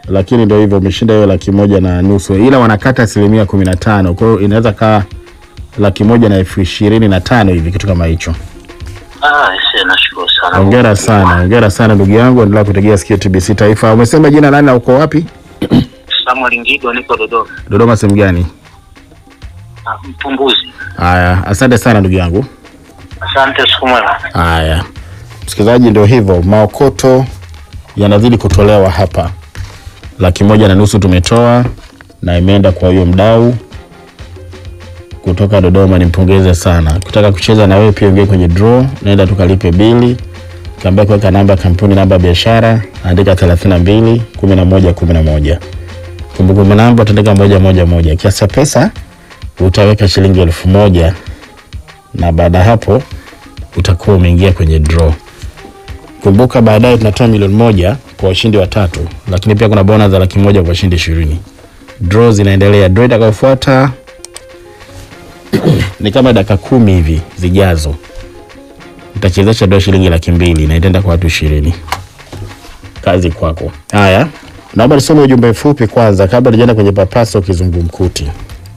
lakini ndio hivyo, umeshinda hiyo laki moja na nusu, ila wanakata asilimia kumi na tano. Kwa hiyo inaweza kaa laki moja na elfu ishirini na tano hivi, kitu kama hicho. Ah, ise nashukuru sana. Hongera sana, hongera sana ndugu yangu, endelea kutegea sikio TBC Taifa. Umesema jina nani na uko wapi? Samuel Ngigo niko Dodoma. Dodoma sehemu gani? Ah, Mpunguzi. Haya, asante sana ndugu yangu. Asante, siku mwema. Haya, msikilizaji, ndio hivyo, maokoto yanazidi kutolewa hapa. Laki moja na nusu tumetoa na imeenda kwa huyo mdau kutoka Dodoma, nimpongeze sana. Kutaka kucheza na wewe pia ingie kwenye draw, naenda tukalipe bili, kaambia kuweka namba ya kampuni, namba ya biashara, andika 32 11 11. Kumbukumbu namba utaandika moja moja moja. Kiasi cha pesa utaweka shilingi elfu moja na baada ya hapo utakuwa umeingia kwenye draw. Kumbuka baadaye tunatoa milioni moja kwa washindi watatu, lakini pia kuna bonus za laki moja kwa washindi ishirini. Draw zinaendelea. Draw itakayofuata ni kama dakika kumi hivi zijazo, nitachezesha draw shilingi laki mbili na itaenda kwa watu ishirini. Kazi kwako. Haya, naomba nisome ujumbe mfupi kwanza kabla tujaenda kwenye papaso kizungumkuti.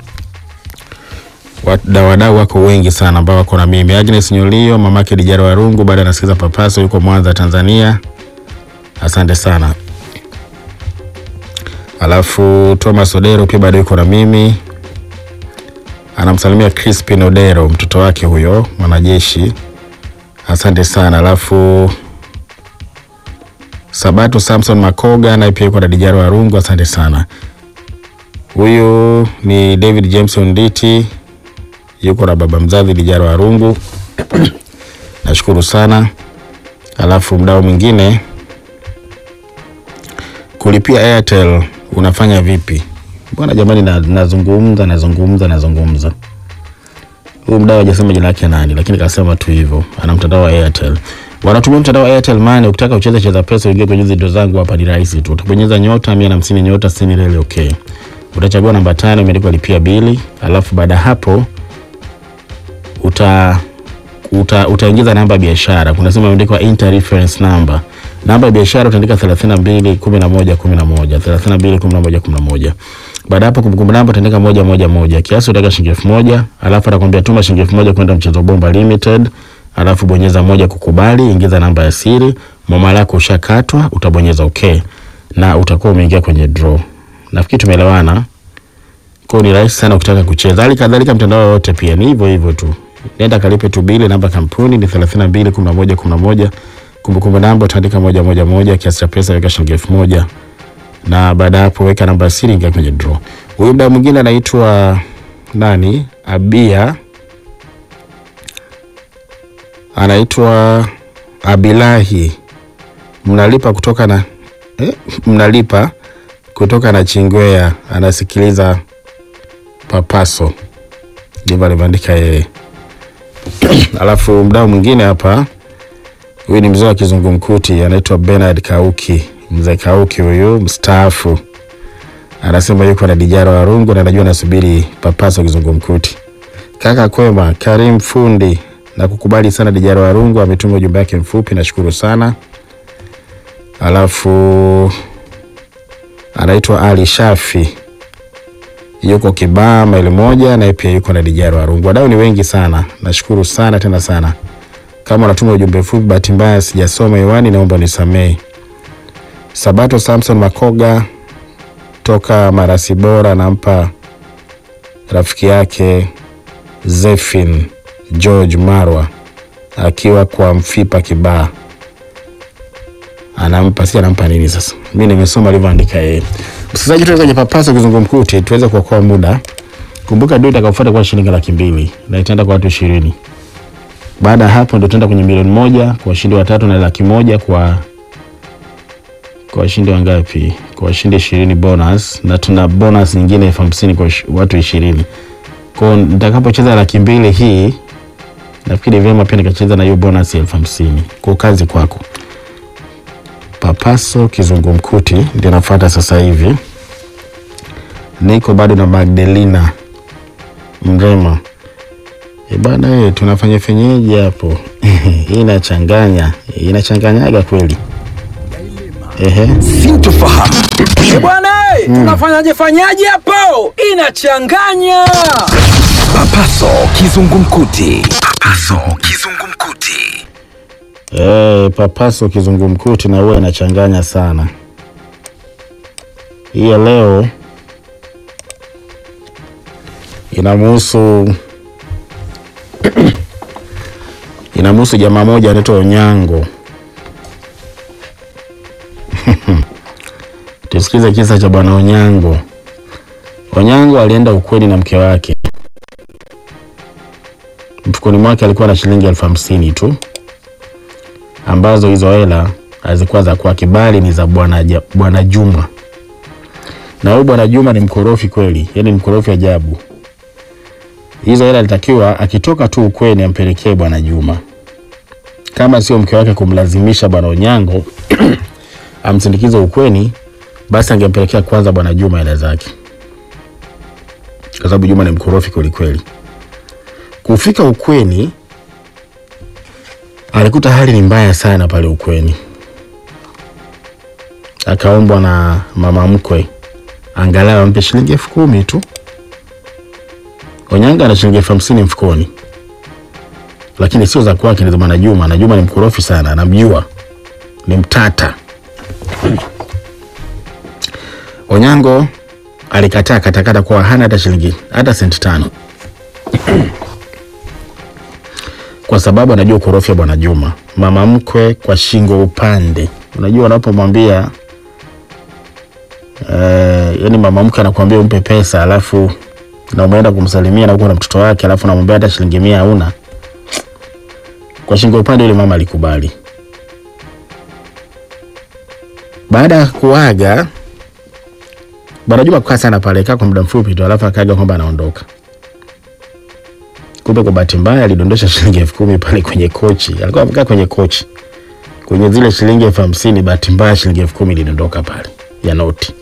Wada- wadau wako wengi sana ambao wako na mimi. Agnes Nyolio, mamake Dijara Warungu, baada anasikiza papaso, yuko Mwanza, Tanzania. Asante sana. Alafu Thomas Odero pia bado yuko na mimi, anamsalimia Crispin Odero, mtoto wake huyo mwanajeshi. Asante sana. Alafu Sabato Samson Makoga naye pia yuko na Dijara Warungu. Asante sana. Huyu ni David Jameson Diti yuko na baba mzazi Dijara Warungu. Nashukuru sana. Alafu mdau mwingine kulipia Airtel unafanya vipi? Bwana jamani, na- nazungumza nazungumza nazungumza. Huyu mdau hajasema jina lake nani, lakini kasema tu hivyo, ana mtandao wa Airtel. Wanatumia mtandao wa Airtel Money. Ukitaka ucheze cheza pesa, uingie kwenye hizi ndo zangu hapa, ni rahisi tu. Utabonyeza nyota 150 nyota 60 reli okay. Utachagua namba tano imeandikwa lipia bili, alafu baada ya hapo uta uta utaingiza namba ya biashara. Kuna sema imeandikwa enter reference number. Namba ya biashara utaandika 32 11 11 32 11 11. Baada hapo kumbukumbu namba utaandika moja moja moja. Kiasi utaweka shilingi elfu moja, alafu atakwambia tuma shilingi elfu moja kwenda mchezo bomba limited, alafu bonyeza moja kukubali, ingiza namba ya siri, mwamala wako ushakatwa, utabonyeza okay na utakuwa umeingia kwenye draw. Nafikiri tumeelewana. Kwa hiyo ni rahisi sana ukitaka kucheza. Hali kadhalika mtandao wote pia ni hivyo hivyo tu. Nenda kalipe tu bili, namba ya kampuni ni 32 11 11. Kumbukumbu namba utaandika moja moja moja, kiasi cha pesa weka shilingi elfu moja na baada ya hapo weka namba ya siri, ingia kwenye draw. Huyu mda mwingine anaitwa nani? Abia, anaitwa Abilahi. Mnalipa kutoka na eh, mnalipa kutoka na Chingwea, anasikiliza papaso, ndivyo alivyoandika yeye. Alafu mdau mwingine hapa, huyu ni mzee wa kizungumkuti, anaitwa Bernard Kauki. Mzee Kauki huyu mstaafu, anasema yuko na Dijara Warungu na anajua nasubiri papaso kizungumkuti. Kaka kwema, Karim Fundi, na kukubali sana Dijara Warungu ametuma ujumbe wake mfupi, nashukuru sana. Alafu anaitwa Ali Shafi yuko Kibaa maili moja, naye pia yuko na Dijara Warungu. Wadau ni wengi sana, nashukuru sana tena sana. Kama unatuma ujumbe mfupi, bahati mbaya sijasoma hewani, naomba nisamehe. Sabato Samson Makoga toka Marasi Bora, nampa rafiki yake Zefin George Marwa akiwa kwa Mfipa Kibaa anampa si anampa nini sasa? Mi nimesoma alivyoandika yeye. Msikilizaji, tuweze kwenye papasa kizungumkuti, tuweze kuokoa muda. Kumbuka ndio itakayofuata kwa shilingi laki mbili na itaenda kwa watu ishirini. Baada ya hapo ndio tutaenda kwenye milioni moja kwa washindi watatu na laki moja kwa kwa washindi wangapi? Kwa washindi ishirini bonus, na tuna bonus nyingine elfu hamsini kwa ish- watu ishirini. Kwa hiyo nitakapocheza laki mbili hii, nafikiri vyema pia nikacheza na hiyo bonus elfu hamsini. Kwa kazi kwako. Papaso kizungumkuti ndio nafuata sasa hivi. Niko bado na Magdalena Mrema. E bana, eh, tunafanya fenyeji hapo. Hii inachanganya, inachanganyaga kweli. Ehe. sintofahamu. Eh, bwana tunafanyaje fanyaje hapo? Inachanganya. Papaso kizungumkuti. Papaso kizungumkuti. Eh, papaso kizungumkuti na huwa inachanganya sana. Hii ya leo inamhusu inamhusu jamaa moja anaitwa Onyango. Tusikize kisa cha bwana Onyango. Onyango alienda ukweni na mke wake. Mfukoni mwake alikuwa na shilingi elfu hamsini tu ambazo hizo hela hazikuwa za kwake bali ni za bwana Ja- bwana Juma. Na huyu bwana Juma ni mkorofi kweli, yaani mkorofi ajabu. Hizo hela alitakiwa akitoka tu ukweni ampelekee bwana Juma, kama sio mke wake kumlazimisha bwana Onyango amsindikize ukweni, basi angempelekea kwanza bwana Juma hela zake, kwa sababu Juma ni mkorofi kweli kweli. Kufika ukweni alikuta hali ni mbaya sana pale ukweni, akaombwa na mama mkwe angalau ampe shilingi elfu kumi tu. Onyanga ana shilingi elfu hamsini mfukoni, lakini sio za kwake, ni za bwana Juma, na Juma ni mkorofi sana, anamjua ni mtata. Onyango alikataa katakata kuwa hana hata shilingi hata senti tano kwa sababu anajua ukorofi wa bwana Juma. Mama mkwe kwa shingo upande, unajua unapomwambia eh, yani mama mkwe anakuambia umpe pesa alafu na umeenda kumsalimia na uko na mtoto wake alafu namwambia hata shilingi mia hauna, kwa shingo upande yule mama alikubali. Baada ya kuaga bwana Juma kukaa sana pale, kaa kwa muda mfupi tu, alafu akaaga kwamba anaondoka. Kumbe kwa bahati mbaya alidondosha shilingi elfu kumi pale kwenye kochi. Alikuwa amekaa kwenye kochi kwenye zile shilingi elfu hamsini. Bahati mbaya shilingi elfu kumi ilidondoka pale ya noti.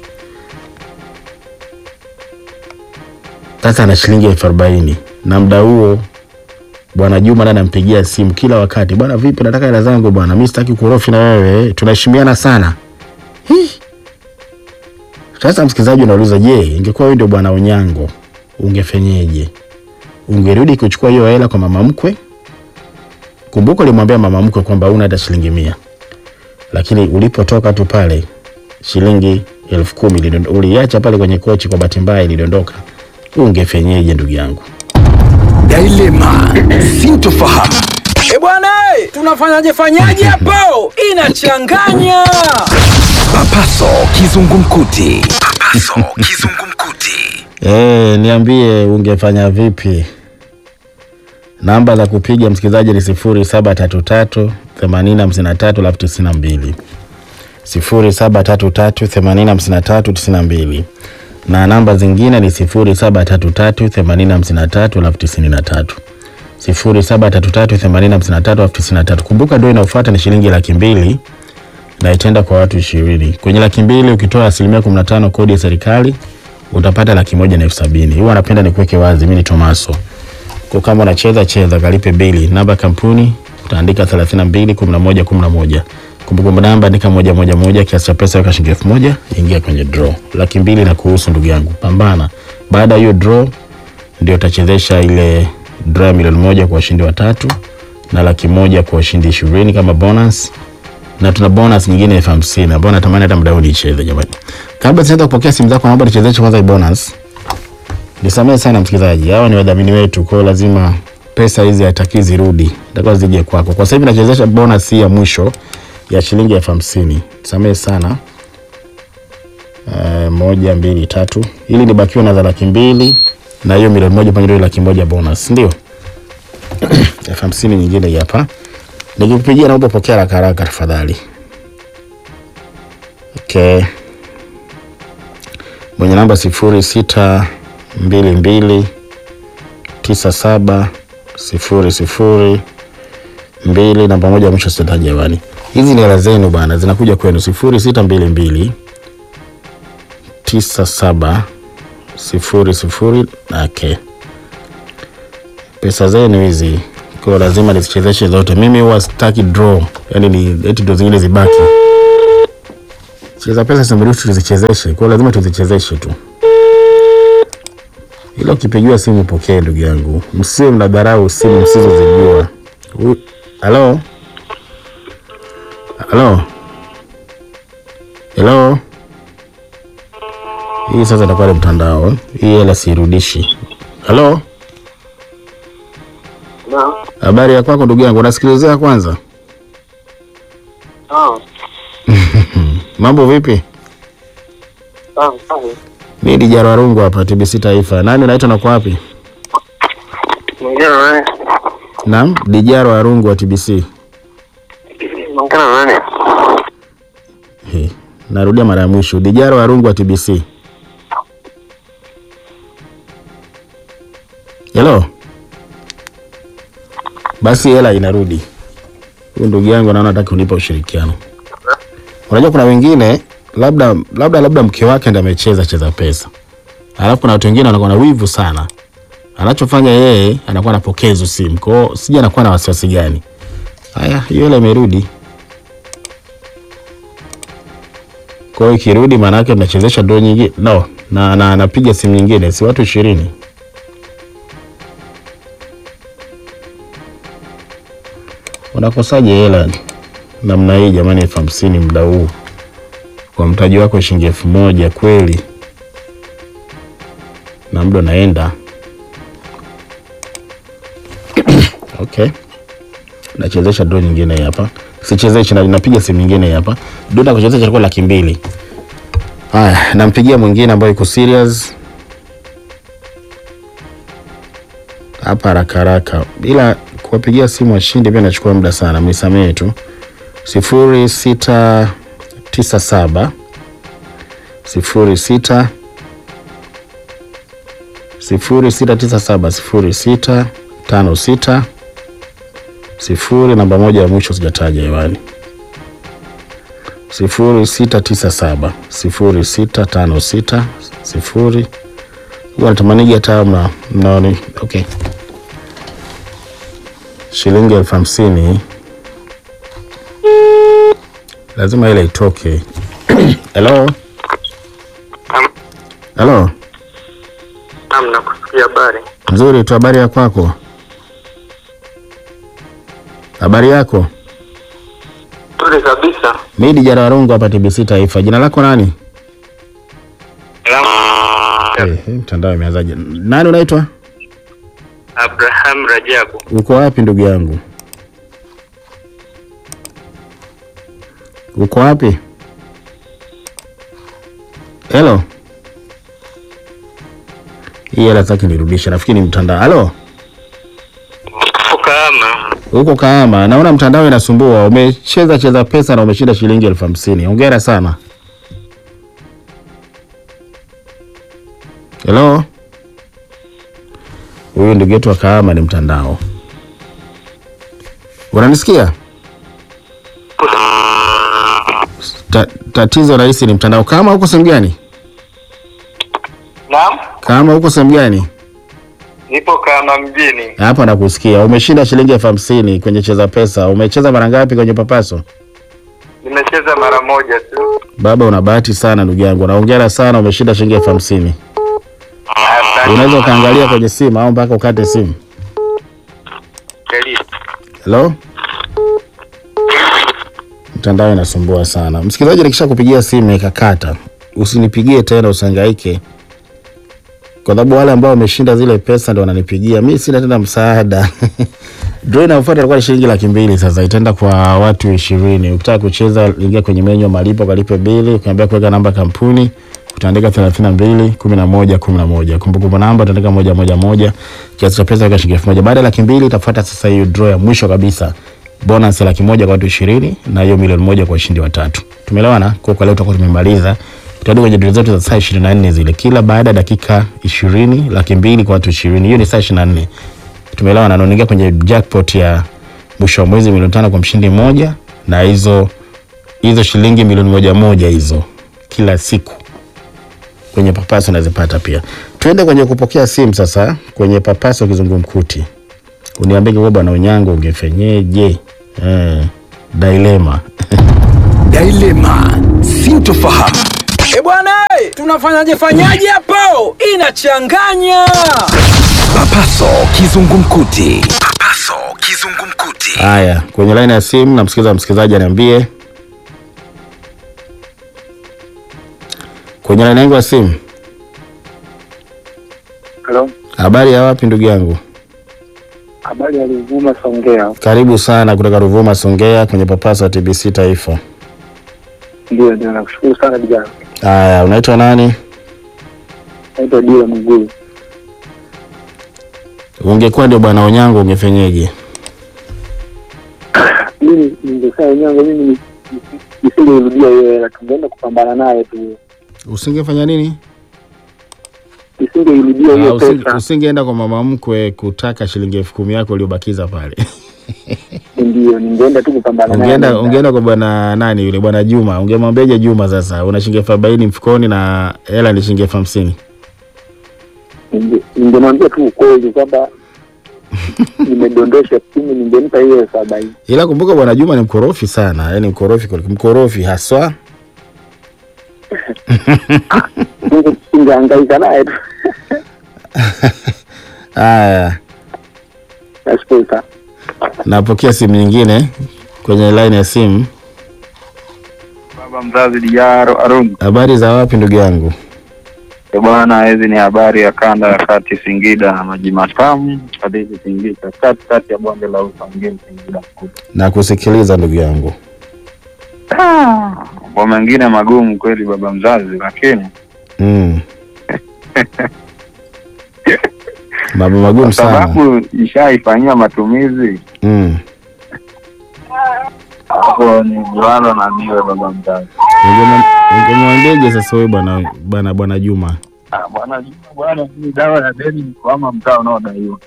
Sasa ana shilingi elfu arobaini na muda huo bwana Juma naye anampigia simu kila wakati, bwana vipi, nataka hela zangu bwana, mimi sitaki ukorofi na wewe, tunaheshimiana sana. Hii. Sasa msikilizaji, unauliza je, ingekuwa wewe ndio bwana Onyango ungefenyeje? ungerudi kuchukua hiyo hela kwa mama mkwe. Kumbuka ulimwambia mama mkwe kwamba una hata shilingi mia, lakini ulipotoka tu pale shilingi elfu kumi ilidondo- uliacha pale kwenye kochi, kwa bahati mbaya ilidondoka. Ungefenyeje ndugu yangu? Dilema. Sintofahamu. E bwana, eh, tunafanyaje fanyaje hapo? Inachanganya. Papaso kizungumkuti. Papaso kizungumkuti. Eh, niambie ungefanya vipi? Namba za kupiga msikilizaji ni sifuri saba tatu tatu themanini hamsini na tatu alafu tisini na mbili sifuri saba tatu tatu themanini hamsini na tatu tisini na mbili na namba zingine ni sifuri saba tatu tatu themanini hamsini na tatu alafu tisini na tatu sifuri saba tatu tatu themanini hamsini na tatu alafu tisini na tatu Kumbuka ndio inayofuata ni shilingi laki mbili na itaenda kwa watu ishirini. Kwenye laki mbili ukitoa asilimia kumi na tano kodi ya serikali utapata laki moja na elfu sabini. Huwa napenda nikuweke wazi, mimi ni Tomaso. Kwa kama unacheza cheza, kalipe bili. Namba ya kampuni utaandika 32 11 11. Kumbukumbu namba andika moja moja moja, kiasi cha pesa weka shilingi elfu moja, ingia kwenye draw. Laki mbili na kuhusu ndugu yangu, pambana. Baada ya hiyo draw ndio utachezesha ile draw ya milioni moja kwa washindi watatu na laki moja kwa washindi ishirini kama bonus na tuna bonus nyingine elfu hamsini ambayo natamani hata mdau nicheze jamani. Kabla sijaanza kupokea simu zako, naomba nichezeshe kwanza hii bonus. Nisamehe sana msikilizaji, hawa ni wadhamini wetu, kwa hiyo lazima pesa hizi hataki zirudi, itakuwa zije kwako. Kwa sasa hivi nachezesha bonus hii ya mwisho ya shilingi elfu hamsini. Nisamehe sana. Uh, moja mbili tatu, ili nibakiwa na za laki mbili na hiyo milioni moja pamoja na hiyo laki moja bonus, ndio elfu hamsini nyingine hii hapa. Nikikupigia naomba pokea haraka haraka tafadhali. Okay. Mwenye namba sifuri sita mbili mbili tisa saba sifuri sifuri mbili namba moja ya mwisho sitataja jamani. Hizi ni hela zenu bana, zinakuja kwenu sifuri sita mbili mbili tisa saba sifuri sifuri. Okay. Pesa zenu hizi kwa lazima nizichezeshe zote. Mimi huwa sitaki draw, yani ni eti ndo zingine zibaki. cheza pesa simuruhusu tuzichezeshe, kwa hiyo lazima tuzichezeshe tu. Ila ukipigiwa simu pokee, ndugu yangu, msiwe mnadharau simu msizozijua. Huyu- Halo, halo, helo. Hii sasa itakuwa ni mtandao, hii hela siirudishi. Halo, habari ya kwako ndugu yangu, unasikilizea kwanza? Mambo vipi? Mi Dijaro Warungu hapa TBC Taifa. Nani unaitwa na kwa wapi? Naam, Dijaro Warungu wa TBC. He, narudia mara ya mwisho. Dijaro Warungu wa TBC. Hello. Basi hela inarudi. Huyu ndugu yangu naona hataki kunipa ushirikiano. Unajua kuna wengine labda labda labda mke wake ndiye amecheza cheza pesa. Alafu kuna watu wengine wanakuwa na wivu sana. Anachofanya yeye anakuwa anapokea hizo simu. Kwa hiyo sija anakuwa na wasiwasi gani. Haya, hiyo hela imerudi. Kwa hiyo ikirudi maana yake tunachezesha draw nyingine. No, na na napiga simu nyingine, si watu ishirini. Unakosaje hela namna hii jamani, elfu hamsini muda huu kwa mtaji wako shilingi elfu moja kweli, na muda unaenda. Okay, nachezesha draw nyingine hii hapa, sichezeshi na napiga simu nyingine hii hapa. Doda kuchezesha chakula laki mbili. Haya, nampigia mwingine ambayo iko serious hapa haraka haraka, ila kuwapigia simu washindi pia nachukua muda sana, mnisamehe tu. sifuri sita tisa saba sifuri sita sifuri sita tisa saba sifuri sita tano sita sifuri namba moja ya mwisho sijataja hewani sifuri sita tisa saba sifuri sita tano sita sifuri huwa natamanigi hata mna mnaoni okay shilingi elfu hamsini lazima ile itoke helo helo Naam, nakusikia habari. nzuri tu habari ya kwako habari yako Nzuri kabisa. mi Dijara Warungu hapa TBC Taifa jina lako nani Eh, eh, mtandao imeanzaje nani unaitwa Abraham Rajabu. uko wapi ndugu yangu uko wapi helo hii hela taki nirudisha nafikiri ni mtandao halo Ukahama. huko Kahama, naona mtandao inasumbua. Umecheza cheza pesa na umeshinda shilingi elfu hamsini. Hongera sana. Hello, huyu ndugu yetu wa Kahama ni mtandao. Unanisikia? Ta, tatizo rahisi ni mtandao. Kahama huko sehemu gani? Naam, Kahama huko sehemu gani? nipo Kahama mjini. Hapa nakusikia. Umeshinda shilingi elfu hamsini kwenye cheza pesa. Umecheza mara ngapi kwenye papaso? Nimecheza mara moja tu. Baba, una bahati sana ndugu yangu, naongera sana, umeshinda shilingi elfu hamsini. Asante. Unaweza ukaangalia kwenye simu au mpaka ukate simu. Kweli. Hello, mtandao inasumbua sana. Msikilizaji, nikisha kupigia simu ikakata, usinipigie tena, usihangaike, kwa sababu wale ambao wameshinda zile pesa ndio wananipigia. Mi sina tena msaada. Draw inayofuata ilikuwa ni shilingi laki mbili. Sasa itaenda kwa watu ishirini. Ukitaka kucheza, ingia kwenye menyu ya malipo, kalipe bili, ukiambia kuweka namba kampuni utaandika thelathini na mbili kumi na moja kumi na moja kumbukumbu namba utaandika moja moja moja kiasi cha pesa weka shilingi elfu moja baada ya laki mbili itafuata sasa hiyo draw ya mwisho kabisa bonus ya laki moja kwa watu ishirini na hiyo milioni moja kwa washindi watatu tumeelewana kwa kwa leo tutakuwa tumemaliza tutarudi kwenye draw zetu za saa ishirini na nne zile kila baada ya dakika ishirini laki mbili kwa watu ishirini hiyo ni saa ishirini na nne tumeelewana na unaingia kwenye jackpot ya mwisho wa mwezi milioni tano kwa mshindi mmoja na hizo hizo shilingi milioni moja moja hizo kila siku kwenye papaso unazipata pia. Tuende kwenye kupokea simu sasa, kwenye papaso kizungumkuti. Uniambie kwa bwana Onyango ungefenyeje? Eh, dilema Dilema, sintofahamu. E bwana, eh, tunafanyaje fanyaje hapo? Inachanganya. Papaso kizungumkuti. Papaso kizungumkuti. Haya, kwenye laini ya simu namsikiza msikilizaji aniambie. Kwenye laini yangu ya simu. Halo, Habari ya wapi ndugu yangu? habari ya Ruvuma Songea. Karibu sana kutoka Ruvuma Songea kwenye Papasa wa TBC Taifa. Ndio, ndio, nakushukuru sana vijana. Haya, unaitwa nani? Naitwa Dila Mgulu. Ungekuwa ndio bwana Onyango ungefenyeje? Mimi ningesema wenyewe, mimi ni- ni- nisingerudia hiyo hela, tungeenda kupambana naye tu, Usingefanya nini? nisingeirudia Ah, hiyo usinge, pesa. usingeenda kwa mama mkwe kutaka shilingi elfu kumi yako iliyobakiza pale. Ndio, ningeenda tu kupambana naye. ungeenda ungeenda kwa bwana nani yule bwana Juma, ungemwambiaje Juma sasa una shilingi elfu arobaini mfukoni na hela ni shilingi elfu hamsini Ninge- ningemwambia tu ukweli kwamba nimedondosha kumi, ningempa hiyo elfu arobaini. ila kumbuka bwana Juma ni mkorofi sana, yani mkorofi kweli- mkorofi haswa. Ninge- Ningehangaika naye tu. Haya, Nashukuru sana. napokea simu nyingine kwenye line ya simu. Baba mzazi Dijaro Arungu. Habari za wapi ndugu yangu? E bwana, hizi ni habari ya kanda ya kati Singida na maji matamu hadithi Singida, kati kati ya bonde la ufa mjini Singida mkubwa. Na kusikiliza ndugu yangu. Mambo mengine magumu kweli baba mzazi, lakini Mm. Mambo magumu kwa sana. sababu ishaifanyia matumizi Mm. hapo ni jualo na niwe baba mzazi. Ungema- Ungemwambiaje sasa wewe bwana bwana bwana Juma? Ah, Bwana Juma, bwana, hii dawa ya deni ni kuama mtaa unaodaiwa.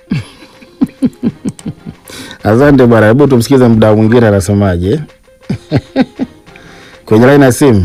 Asante bwana, hebu tumsikize mdau mwingine anasemaje. Kwenye line ya simu.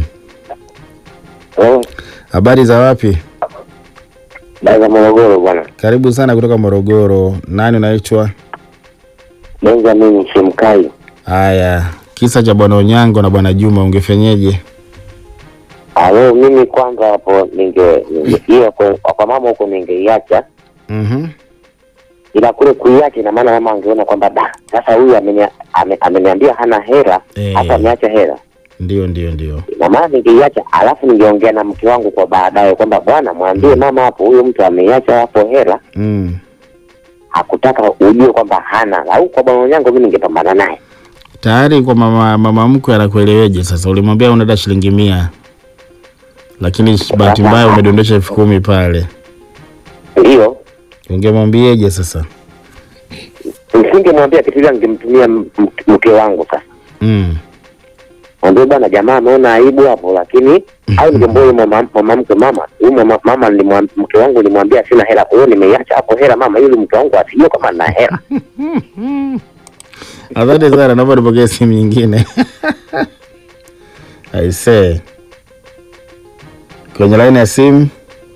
Habari za wapi? Daza Morogoro bwana. Karibu sana kutoka Morogoro. Nani unaitwa? Benjamin Shemkai. Haya, kisa cha bwana Onyango na bwana Juma ungefenyeje? Alo, mimi kwanza hapo ninge ninge- hiyo kwa, kwa mama huko ningeiacha, Mhm. ila kule kuiacha ina maana mama angeona kwamba da, sasa huyu amenia- ame- ameniambia hana hela Eh. hata ameacha hela, Ndio, ndio, ndio. ina maana ningeiacha, alafu ningeongea na mke wangu kwa baadaye kwamba bwana, mwambie mama hapo, huyu mtu ameiacha hapo hela, Mm. hakutaka ujue kwamba hana, au kwa bwana yangu mimi ningepambana naye. Tayari kwa mama mama mkwe anakueleweje sasa? Ulimwambia unaenda shilingi mia. Lakini bahati mbaya umedondosha elfu kumi pale. Ndio Ungemwambieje sasa? nisingemwambia kitu ile, ningemtumia m- m- mke wangu sasa Mm. mwambie bwana jamaa ameona aibu hapo, lakini au ningemwambia huyu mama mama mke mama huyu mama, mama nilimwam- mke wangu nilimwambia sina hela, kwa hiyo nimeiacha hapo hela mama, yule mke wangu asijue kama nina hela. Asante sana, naomba nipokee simu nyingine. Aisee. Kwenye laini ya simu,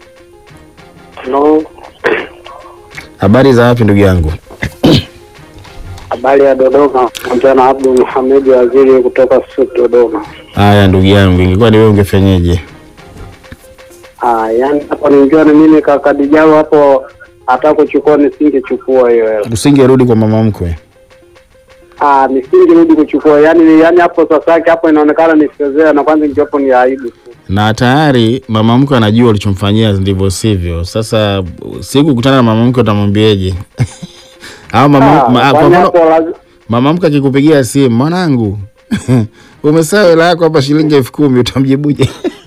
No, habari za wapi ndugu yangu? habari ya Dodoma. Ongea na Abdul Muhamed Waziri kutoka Sud Dodoma. Haya ndugu yangu, ingekuwa ni wewe ungefenyeje? Ah, yani hapo ningiwa na mimi kaka Dijalo hapo hata kuchukua nisingechukua hiyo hela. Usingerudi kwa mama mkwe? Ah, nisingerudi kuchukua yani yani hapo sasa yake hapo inaonekana ni fedhea na kwanza ingiwapo ni aibu tu. na tayari mama mkwe anajua ulichomfanyia ndivyo sivyo. Sasa siku kukutana na mama mkwe utamwambiaje? au mama, Ah, ma, kwa kwani mfano hapo lazi- mama mkwe akikupigia simu, mwanangu umesahau hela yako hapa shilingi elfu kumi utamjibuje?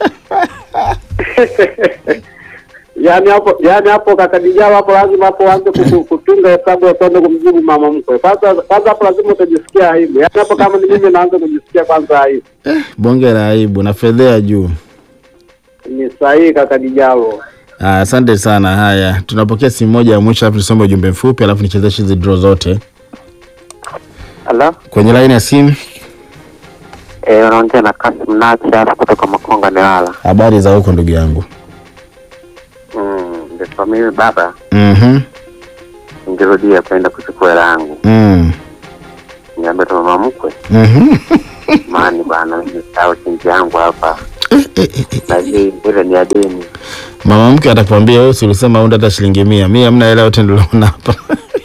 yani hapo yani hapo kaka Dijalo hapo lazima hapo aanze kutu- kutunga hesabu ya kwenda kumjibu mama mkwe. Kwanza kwanza hapo lazima utajisikia aibu. Yani hapo kama ni mimi naanza kujisikia kwanza aibu. Bonge la aibu na fedhea juu. Ni sahihi kaka Dijalo. Ah, Asante sana. Haya, tunapokea simu moja ya mwisho, alafu nisome ujumbe mfupi, alafu nichezeshe hizi draw zote Halo, kwenye laini ya simu. eh, unaongea na Kasim Nacha kutoka Makonga Newala. Habari za huko ndugu yangu? Mm, ndio mimi baba Mhm. ningerudia kwenda kuchukua hela yangu. Mm. Niambia tu mama mkwe Mhm. mani bana, nimesahau chinji yangu hapa, lakini ile ni adeni. Mama mke atakwambia wewe si ulisema unda hata shilingi mia. Mimi hamna hela yote niliona hapa.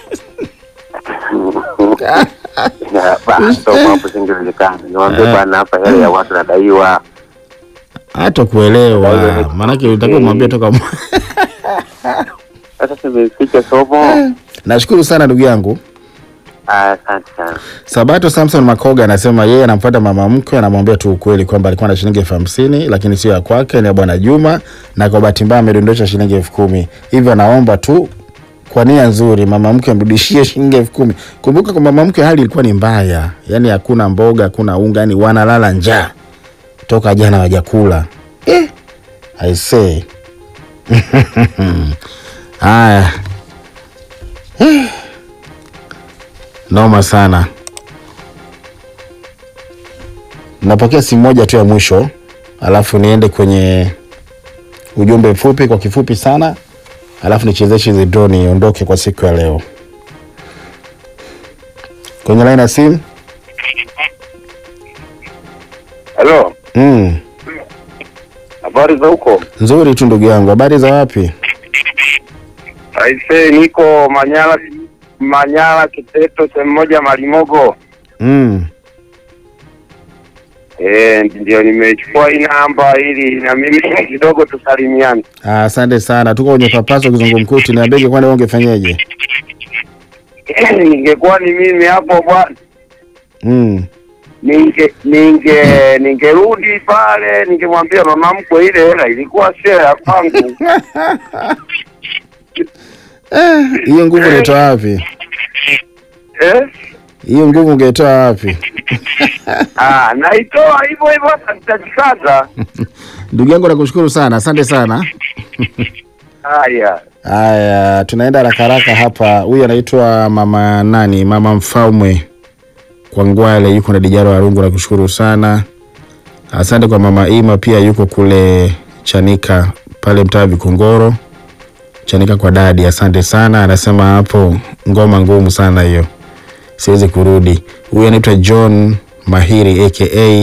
Basi hapo singewezekana, niwaambie Eh. bana, hapa hela ya watu nadaiwa. Hata kuelewa. Maanake utakiwa mwambie toka mwa- Sasa tumefika somo. Nashukuru sana ndugu yangu. Ah, Asante sana. Sabato Samson Makoga anasema yeye anamfuata mama mkwe, anamwambia tu ukweli kwamba alikuwa na shilingi elfu hamsini lakini sio ya kwake, ni ya bwana Juma, na kwa bahati mbaya amedondosha shilingi elfu kumi hivyo anaomba tu kwa nia nzuri mama mkwe amrudishie shilingi elfu kumi Kumbuka kwa mama mkwe hali ilikuwa ni mbaya, yani hakuna mboga, hakuna unga, yani wanalala njaa toka jana wajakula. Eh, I say haya Eh. Noma sana. Napokea simu moja tu ya mwisho, alafu niende kwenye ujumbe mfupi kwa kifupi sana, alafu nichezeshe hizi draw niondoke kwa siku ya leo. Kwenye line ya simu Halo, mm. habari za huko? Nzuri tu ndugu yangu, habari za wapi? Aise, niko Manyara, Manyara Kiteto, sehemu moja Malimogo. mm. Eh, ndio nimechukua hii namba ili na mimi kidogo tusalimiane. Ah, Asante sana, tuko kwenye papaso kizungumkuti. Niambie, kwani wewe ungefanyaje? Ningekuwa ni mimi hapo bwana, mm. ninge ninge ningerudi pale, ningemwambia mama mkwe, ile hela ilikuwa sio ya kwangu. Hiyo nguvu unaitoa wapi? eh? Hiyo nguvu ungeitoa wapi? Ah, naitoa hivyo hivyo, hata nitajikaza. Ndugu yangu nakushukuru sana, asante sana. Haya. Haya, tunaenda haraka haraka hapa. Huyu anaitwa mama nani? Mama Mfalme kwa Ngwale, yuko na Dijaro Arungu, nakushukuru sana. Asante kwa mama Ima, pia yuko kule Chanika pale mtaa Vikongoro, Chanika kwa dadi. Asante sana, anasema hapo ngoma ngumu sana hiyo, siwezi kurudi. Huyu anaitwa John Mahiri aka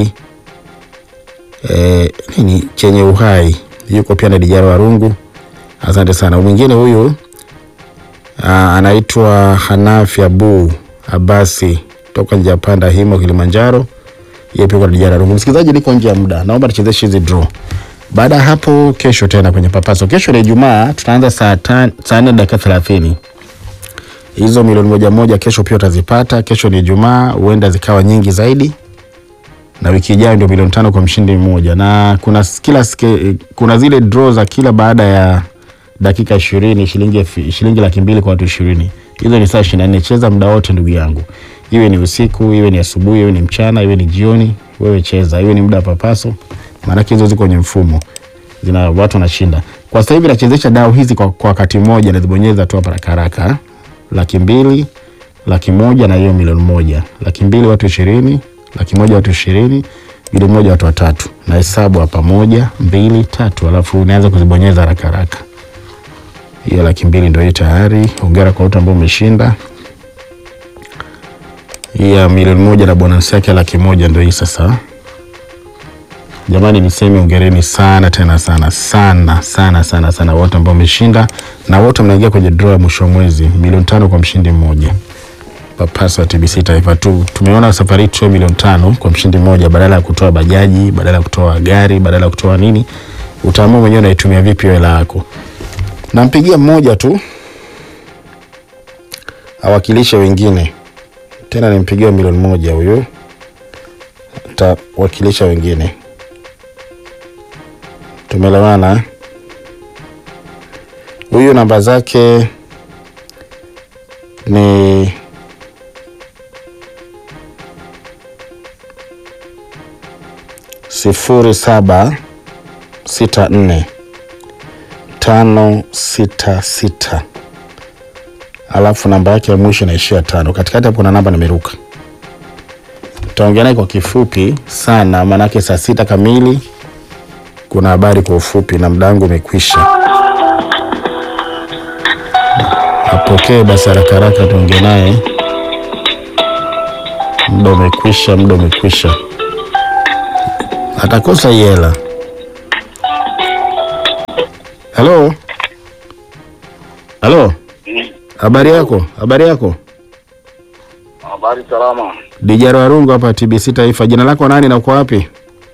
eh, nini chenye uhai, yuko pia na Dijaro Arungu. Asante sana. Mwingine huyu aa, anaitwa Hanafi Abu Abasi toka Njapanda Himo Kilimanjaro. Yeye pia kwa dijara rungu. Msikilizaji, niko nje ya muda, naomba tuchezeshe hizi draw. Baada ya hapo, kesho tena kwenye papaso. Kesho ni Ijumaa, tutaanza saa tan- saa nne dakika thelathini. Hizo milioni moja moja kesho pia utazipata. Kesho ni Ijumaa, huenda zikawa nyingi zaidi na wiki ijayo ndio milioni tano kwa mshindi mmoja, na kuna s- kila ske, kuna zile draw za kila baada ya dakika ishirini shilingi elfu- shilingi laki mbili kwa watu ishirini. Hizo ni saa ishirini na nne. Cheza muda wote ndugu yangu, iwe ni usiku, iwe ni asubuhi, iwe ni mchana, iwe ni jioni, wewe cheza, iwe ni muda wa papaso, maanake hizo ziko kwenye mfumo, zina watu wanashinda. Kwa sasa hivi nachezesha dau hizi kwa, kwa wakati mmoja, nazibonyeza tu hapa haraka haraka, laki mbili laki moja na hiyo milioni moja laki mbili watu ishirini laki moja watu ishirini milioni moja watu watatu na hesabu hapa moja mbili tatu alafu unaanza kuzibonyeza haraka haraka hiyo laki mbili ndio hii tayari hongera kwa wote ambao umeshinda hii ya milioni moja na bonus yake ya laki moja ndio hii sasa jamani niseme ongereni sana tena sana sana sana sana sana wote ambao wameshinda na wote mnaingia kwenye draw ya mwisho wa mwezi milioni tano kwa mshindi mmoja papaso ya TBC Taifa tu. Tumeona safari hii tutoe milioni tano kwa mshindi mmoja, badala ya kutoa bajaji, badala ya kutoa gari, badala ya kutoa nini. Utaamua mwenyewe unaitumia vipi hiyo hela yako. Nampigia mmoja tu awakilishe wengine, tena nimpigie milioni moja huyo, atawakilisha wengine. Tumeelewana? eh? Huyu namba zake ni sifuri saba sita nne tano sita sita alafu namba yake ya mwisho inaishia tano. Katikati hapo kuna namba nimeruka. Tutaongea naye kwa kifupi sana, maanake saa sita kamili kuna habari kwa ufupi na muda wangu umekwisha. Apokee basi haraka haraka, tuongee naye. Muda umekwisha, muda umekwisha. atakosa hii hela. Halo, halo, habari yako? Habari yako? Habari salama. Dijaro Warungu hapa TBC Taifa. Jina lako nani na uko wapi?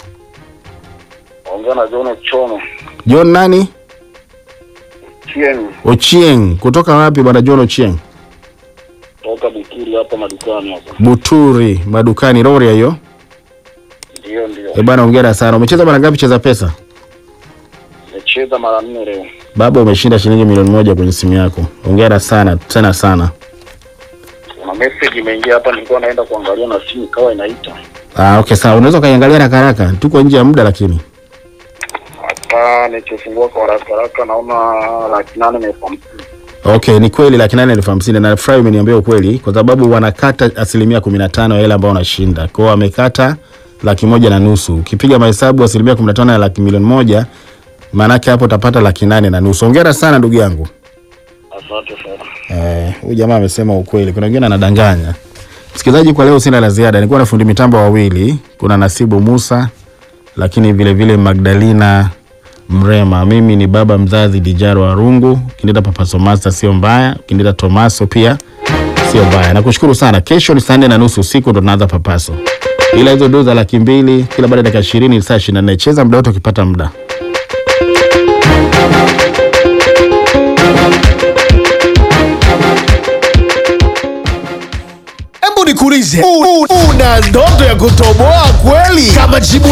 Ongea na John Chomo. John nani? Chien Ochieng. Kutoka wapi bwana John Ochieng? toka Bukiri hapa madukani hapa. Buturi, madukani Rorya hiyo. Ndio ndio. Eh bwana, hongera sana. Umecheza mara ngapi cheza pesa? Nimecheza mara nne leo. Baba, umeshinda shilingi milioni moja kwenye simu yako. Hongera sana tena sana. Kuna message imeingia hapa nilikuwa naenda kuangalia na simu ikawa inaita. Ah, okay sawa. Unaweza ukaiangalia haraka haraka. Tuko nje ya muda lakini. Hapa nikifungua kwa haraka haraka naona laki nane na elfu hamsini. Okay, ni kweli laki nane elfu hamsini na nafurahi umeniambia ukweli kwa sababu wanakata asilimia kumi na tano ya hela ambayo unashinda. Kwa hiyo wamekata laki moja na nusu. Ukipiga mahesabu asilimia kumi na tano ya laki milioni moja maanake hapo utapata laki nane na nusu. Hongera sana ndugu yangu. Asante sana. Eh, huyu jamaa amesema ukweli. Kuna wengine anadanganya. Msikilizaji, kwa leo sina la ziada. Nilikuwa na fundi mitambo wawili, kuna Nasibu Musa lakini vile vile Magdalena Mrema. Mimi ni baba mzazi Dijaro Arungu. Ukiniita Papa Somasta sio mbaya, ukiniita Tomaso pia sio mbaya. Nakushukuru sana. Kesho ni saa nne na nusu usiku ndo tunaanza Papaso, ila hizo doo za laki mbili kila baada ya dakika ishirini ni saa ishirini na nne. Cheza muda wote ukipata muda. Hebu nikuulize, u- u- una ndoto ya kutoboa kweli? Kama jibu